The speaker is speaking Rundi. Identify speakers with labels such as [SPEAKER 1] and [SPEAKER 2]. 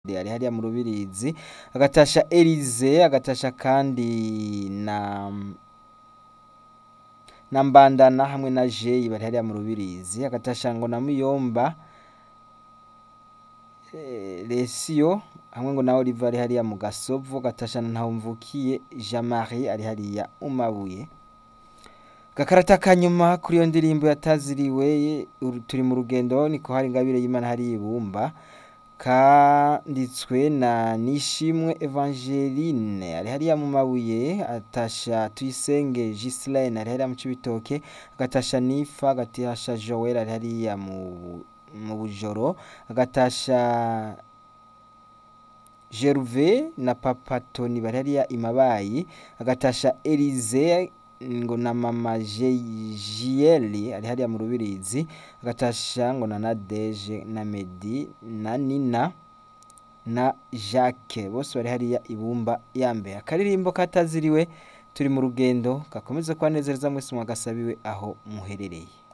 [SPEAKER 1] ari hariya mu Rubirizi agatasha Elize agatasha kandi na na Mbandana hamwe na Jeyi bari hariya mu Rubirizi agatasha ngo na Muyomba Lesio hamwe ngo na Olive ari hariya mu Gasovu agatasha na Ntahomvukiye Jean Marie ari hariya mu Mabuye gakarata kanyuma kuri iyo ndirimbo yataziriwe turi mu rugendo niko hari ingabire y'Imana hari ibumba kanditswe na Nishimwe Evangeline ari hariya mu Mabuye atasha Tuyisenge Gislaine ari hariya mu Cibitoke agatasha Nifa agatasha Joel ari hariya mu mu Bujoro agatasha Gervais na Papa Tony bari hariya i Mabayi agatasha Elize ngo na mama Jieli ari hariya mu Rubirizi agatasha ngo na Nadege na Medi na Nina na Jacques bose bari hariya ibumba ya mbere akaririmbo kataziriwe turi mu rugendo gakomeze kubanezereza mwese mwagasabiwe aho muherereye